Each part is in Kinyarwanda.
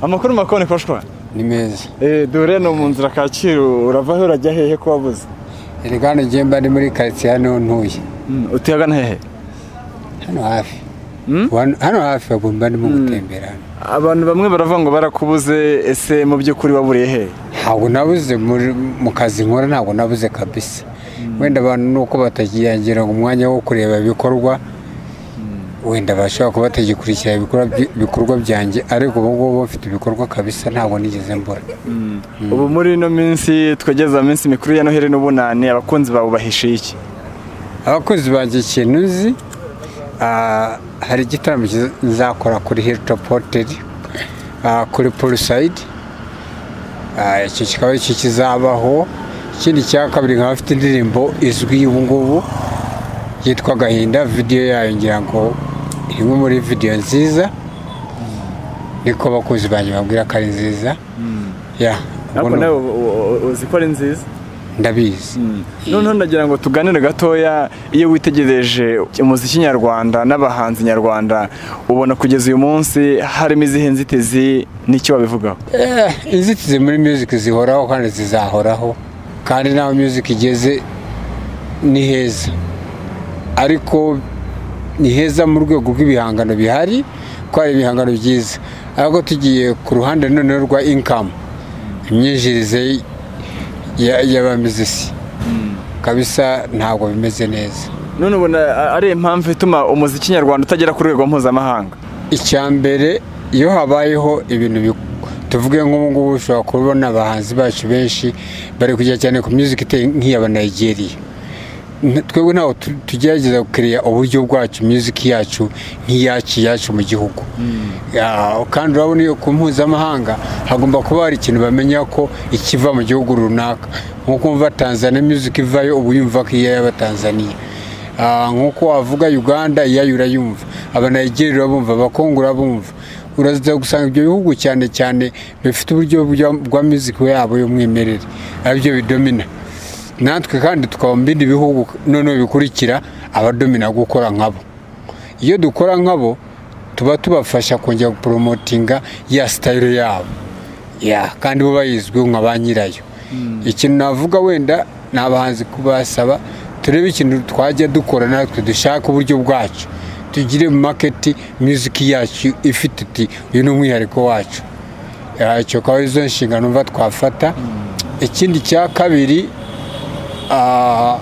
amakuru makoni koshwa ni meza dore ni mu nzira kacyiru urava he urajya hehe ko wabuze erega hano ngiye mba ni muri karitsiye hano ntuye utuye agana hehe hano hafi hano hafi ubu mba ndimo gutembera hano abantu bamwe baravuga ngo barakubuze ese mu by'ukuri waburiye hehe ntabwo nabuze muri- mu kazi nkora ntabwo nabuze kabisa wenda abantu ni uko batakiyangira umwanya wo kureba ibikorwa wenda bashobora kuba batagikurikira ibikorwa by- ibikorwa byanjye ariko ubu ngubu bafite ibikorwa kabisa ntabwo nigeze mbura ubu muri ino minsi twageze mu minsi mikuru ya noheli n'ubunani abakunzi bawe bahishiye iki abakozi banjye ikintu nzi ah, hari igitaramo kiza- nzakora kuri hilitopu hoteli ah, kuri polisayidi icyo kikaba aricyo kizabaho ikindi cya kabiri nkaba afite indirimbo izwi ubu ngubu yitwa agahinda vidiyo yayo ngira ngo imwe muri vidiyo nziza niko abakozi banjye babwira ko ari nziza ya ariko ubwo ni- nawe u- u- uzi ko ari nziza ndabizi noneho ndagira ngo tuganire gatoya iyo witegereje umuziki nyarwanda n'abahanzi nyarwanda ubona kugeza uyu munsi harimo izihe nzitizi n'icyo wabivugaho Eh, inzitizi muri music zihoraho kandi zizahoraho kandi n'aho music igeze ni heza ariko ni heza mu rwego rw'ibihangano bihari ko hari ibihangano byiza ariko tugiye ku ruhande noneho rwa inkamu imyinjirize ya- y'abamizisi kabisa ntabwo bimeze neza none ubona a- ari impamvu ituma umuziki nyarwanda utagera ku rwego mpuzamahanga icyambere iyo habayeho ibintu bi- tuvuge nk'ubungubu ushobora kubona abahanzi bacu benshi bari kujya cyane ku music iteye nk'iya banayigeriya twebwe ntabwo tu- tugerageza gukiriya uburyo bwacu music yacu nk'iyacu iyacu mu gihugu Ya, kandi urabona iyo ku mpuzamahanga hagomba kuba hari ikintu bamenya ko ikiva mu gihugu runaka nk'uko wumva tanzania music ivayo uba uyumva ko iya y'abatanzaniya Ah, nk'uko wavuga uganda iyayo urayumva abanayigeri urabumva abakongo urabumva uraza gusanga ibyo bihugu cyane cyane bifite uburyo bwa- bwa muziki yabo y'umwimerere aribyo bidomina natwe kandi tukaba mu bindi bihugu noneho bikurikira abadomina gukora nkabo iyo dukora nkabo tuba tubafasha kongera guporomotinga ya sitayiro yabo ya kandi bo bayizwiho nka ba nyirayo ikintu navuga wenda ni abahanzi kubasaba turebe ikintu twajya dukora natwe dushaka uburyo bwacu tugire maketi muziki yacu ifite uti uyu ni umwihariko wacu Ya, icyo akaba arizo nshingano mva twafata ikindi cya kabiri ah,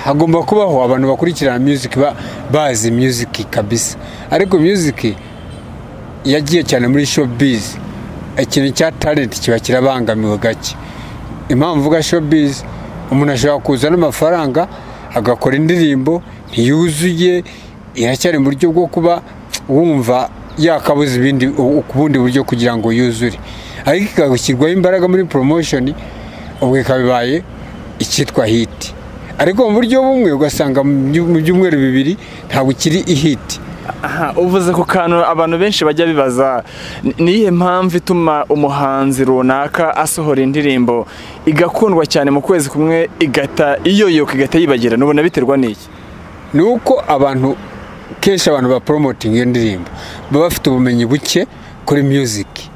hagomba kubaho abantu bakurikirana music ba- bazi music kabisa ariko music yagiye cyane muri showbiz ikintu cya talent kiba kirabangamiwe gake impamvu mvuga showbiz umuntu ashobora kuza n'amafaranga agakora indirimbo ntiyuzuye iracyari mu buryo bwo kuba wumva yakabuze ibindi u- ku bundi buryo kugira ngo yuzure ariko ikagushyirwaho imbaraga muri promotion ubwo ikaba ibaye icyitwa hit ariko mu buryo bumwe ugasanga mu byu- mu byumweru bibiri ntabwo ikiri ihiti aha uvuze ku kantu abantu benshi bajya bibaza ni- ni iyihe mpamvu ituma umuhanzi runaka asohora indirimbo igakundwa cyane mu kwezi kumwe igahita iyoyoka igahita yibagira nubona biterwa n'iki ni uko abantu kenshi abantu baporomotinga iyo ndirimbo baba bafite ubumenyi buke kuri muziki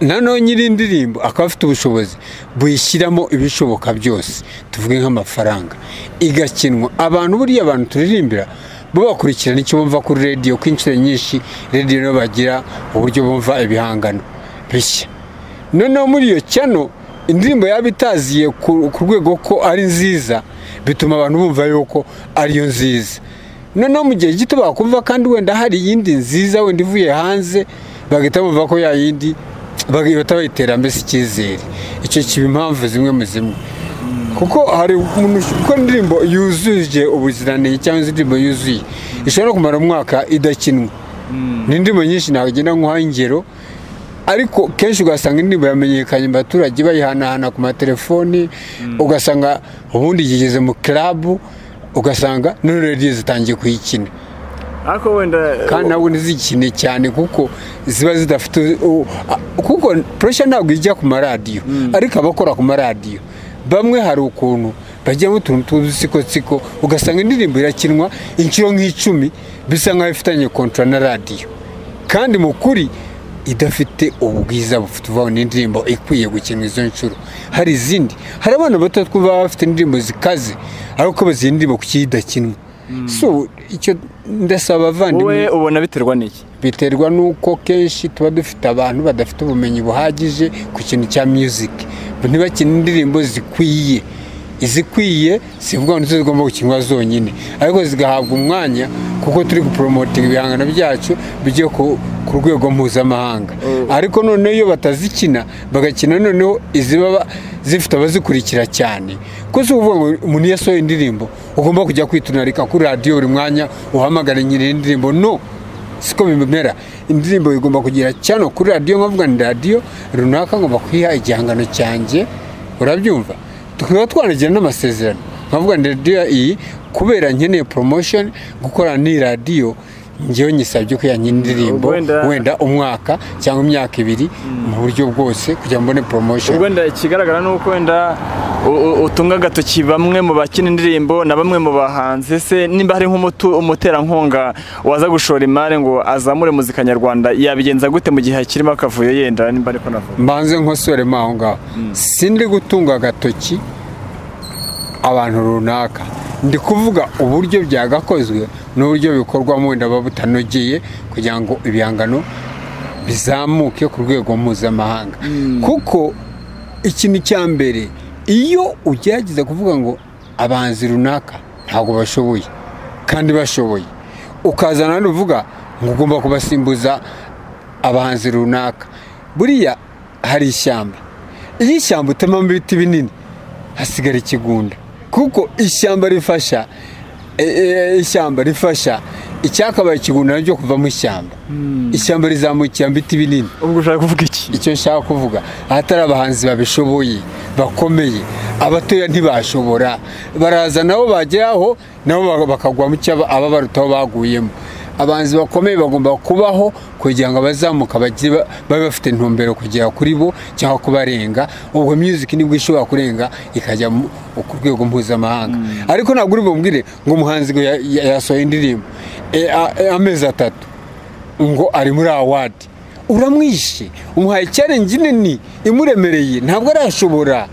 nanone nyiri indirimbo akaba afite ubushobozi buyishyiramo ibishoboka byose tuvuge nk'amafaranga igakinwa abantu buriya abantu turirimbira bo bakurikirana icyo bumva kuri radiyo ko inshuro nyinshi radiyo nibo bagira uburyo bumva ibihangano bishya noneho muri iyo cyano indirimbo yaba itaziye ku ku rwego ko ari nziza bituma abantu bumva yuko ariyo nziza noneho mu gihe gito bakumva kandi wenda hari iyindi nziza wenda ivuye hanze bagahita bumva ko ya yindi bagahita bayitera mbese icyizere icyo kiba impamvu zimwe mu zimwe kuko hari umuntu ukora indirimbo yuzuje ubuziranenge cyangwa se indirimbo yuzuye ishobora no kumara umwaka idakinwa ni indirimbo nyinshi nagenda nkuha ingero ariko kenshi ugasanga indirimbo yamenyekanye mu baturage bayihanahana ku matelefoni ugasanga ubundi yigeze mu kirabu ugasanga none radiyo zitangiye kuyikina ariko wenda kandi ntabwo ntizikine cyane kuko ziba zidafite u- a- kuko puresha ntabwo ijya ku maradiyo ariko abakora ku maradiyo bamwe hari ukuntu bajyamo utuntu tw'udusikotsiko ugasanga indirimbo irakinwa inshuro nk'icumi bisa nk'aho ifitanye kontra na radiyo kandi mu kuri idafite ubwiza bufite uvuga ni indirimbo ikwiye gukina izo nshuro hari izindi hari abana bato twumva bafite indirimbo zikaze ariko bazi indirimbo kuki idakinwa so icyo ndasaba abavandimwe wowe ubona biterwa n'iki biterwa n'uko kenshi tuba dufite abantu badafite ubumenyi buhagije ku kintu cya muziki ntibakine indirimbo zikwiye izikwiye zivuga ngo nizo zigomba gukinwa zonyine ariko zigahabwa umwanya kuko turi guporomotinga ibihangano byacu bigiye ku ku rwego mpuzamahanga ariko noneho iyo batazikina bagakina noneho iziba ba- zifite abazikurikira cyane kuko si ukuvuga ngo umuntu iyo asohoye indirimbo ugomba kujya kwitonarika kuri radiyo buri mwanya uhamagara nyiri indirimbo no siko bimera indirimbo igomba kugira cyano kuri radiyo nkavuga ni radiyo runaka ngomba kwiha igihangano cyanjye urabyumva tukaba twanagira n'amasezerano nkavuga ni radiyo iyi kubera nkeneye promotion gukorana n'iyi radiyo ngewe nyisabye ko yanjye indirimbo Wenda- wenda umwaka cyangwa imyaka ibiri mu buryo bwose kugira ngo mbone promotion ubwo wenda ikigaragara ni uko wenda u- u- utunga agatoki bamwe mu bakina indirimbo na bamwe mu bahanzi se nimba hari nk'umutu umuterankunga waza gushora imari ngo azamure muzika nyarwanda yabigenza gute mu gihe hakirimo akavuyo yenda nimba ariko navuga mbanze nkosoremo aho ngaho sindi gutunga agatoki abantu runaka ndi kuvuga uburyo byagakozwe n'uburyo bikorwamo wenda buba butanogeye kugira ngo ibihangano bizamuke ku rwego mpuzamahanga kuko ikintu cya mbere iyo ugerageza kuvuga ngo abanzi runaka ntabwo bashoboye kandi bashoboye ukazana hano uvuga ngo ugomba kubasimbuza abahanzi runaka buriya hari ishyamba iyo ishyamba utemamo ibiti binini hasigara ikigunda kuko ishyamba rifasha e, e, ishyamba rifasha icyakabaye ikigunda nacyo kuvamo ishyamba ishyamba rizamukira mu biti binini ubwo ushaka kuvuga iki icyo nshaka kuvuga ahatari abahanzi babishoboye bakomeye abatoya ntibashobora baraza nabo bageraho nabo ba- bakagwa mu cyo aba- ababaruta aho baguyemo abahanzi bakomeye bagomba kubaho kugira ngo abazamuka bagire ba- babe bafite intumbero kugera kuri bo cyangwa kubarenga ubwo music nibwo ishobora kurenga ikajya mu- ku rwego mpuzamahanga ariko ntabwo uri bumbwire ngo umuhanzi ngo ya- ya- yasohoye indirimbo E, a- e, amezi atatu ngo ari muri awadi uramwishe umuhaye challenge nini imuremereye ntabwo arashobora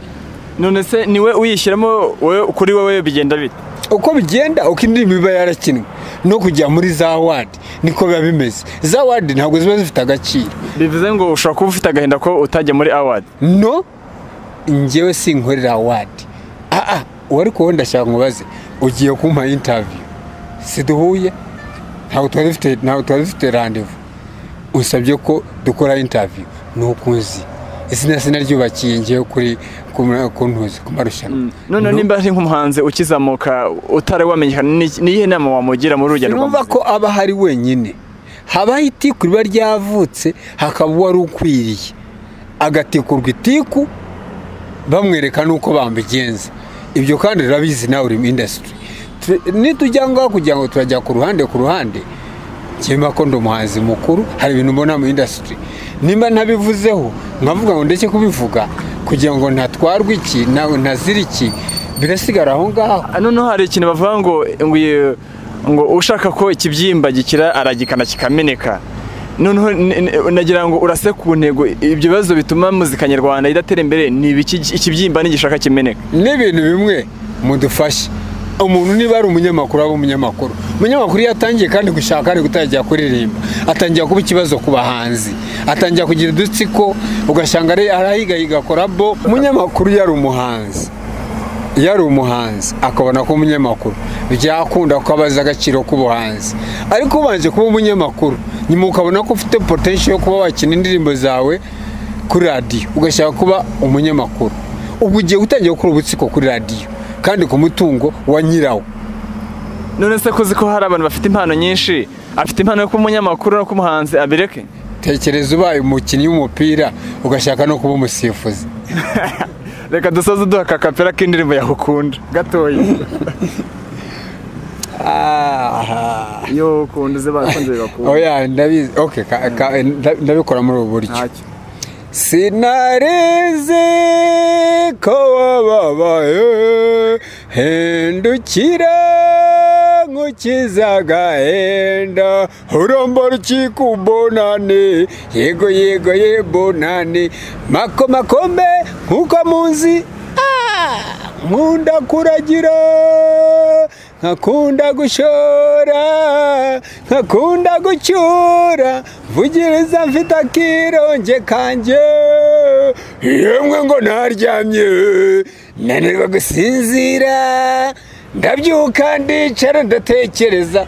none se ni we uyishyiramo wowe- kuri wowe bigenda bite uko bigenda uko indirimbo iba yarakinwe no kujya muri za awadi niko biba bimeze za awadi ntabwo ziba zifite agaciro bivuze ngo ushobora kuba ufite agahinda ko utajya muri awadi no njyewe sinkorera awadi aa uwari kuwo ndashaka nkubaze ugiye kumpa interview siduhuye ntabwo twari dufite ntabwo twari dufite randevu usabye ko dukora interview ni uko nzi izina sina ryubakiye ngewe kuri ku- ku ntuzi ku marushanwa none No. nimba ari nk'umuhanzi ukizamuka utari wamenyekana ni- ni iyihe nama wamugira muri urugendo rwa Sinumva muzika ko aba ahari wenyine habaho itiku riba ryavutse hakaba uwari ukwiriye agatikurwa itiku bamwereka n'uko bambigenza ibyo kandi rurabizi nawe uri mu indasitiri nitujya ngaho kugira ngo turajya ku ruhande ku ruhande cyemba ko ndi umuhanzi mukuru hari ibintu mbona mu indasitiri nimba ntabivuzeho nkavuga ngo ndeke kubivuga kugira ngo ntatwarwe iki nawe ntazira iki birasigara aho ngaho Ah, noneho hari ikintu bavuga ngo ngo iyo- ngo ushaka ko ikibyimba gikira aragikana kikameneka noneho n- n- nagira ngo urase ku ntego ibyo bibazo bituma muzika nyarwanda idatera imbere ni ibiki ikibyimba n'igishaka kimeneka n'ibintu bimwe mudufashe umuntu niba ari umunyamakuru aba umunyamakuru umunyamakuru iyo atangiye kandi gushaka ari gutangira kuririmba atangira kuba ikibazo ku bahanzi atangira kugira udutsiko ugasanga ari- arahigahiga korabo umunyamakuru yari umuhanzi iyo ari umuhanzi akabona ko umunyamakuru byakunda ko abazi agaciro k'ubuhanzi ariko ubanje kuba umunyamakuru nyuma ukabona ko ufite potential yo kuba wakina indirimbo zawe kuri radiyo ugashaka kuba umunyamakuru ubwo ugiye gutangira gukora ubutsiko kuri radiyo kandi ku mutungo wa nyirawo none se kuzi ko hari abantu bafite impano nyinshi afite impano yo kuba umunyamakuru no kuba umuhanzi abireke tekereza ubaye umukinnyi w'umupira ugashaka no kuba umusifuzi reka dusoze duha akakapera k'indirimbo yakukunda gatoya yo ukunda uze bakunze bakunda oya ndabizi okay ka- ka- nda- ndabikora muri ubu buryo ntacyo sinarizi ko wababaye hindukira nku ukizagahenda urombo rukiko bonane yego yego ye bonane mako makombe nkuko muzi Ah! nkunda kuragira nkakunda gushora nkakunda gucyura mvugiriza mfite akironge kanjye yemwe ngo naryamye nanirwa gusinzira ndabyuka ndicara ndatekereza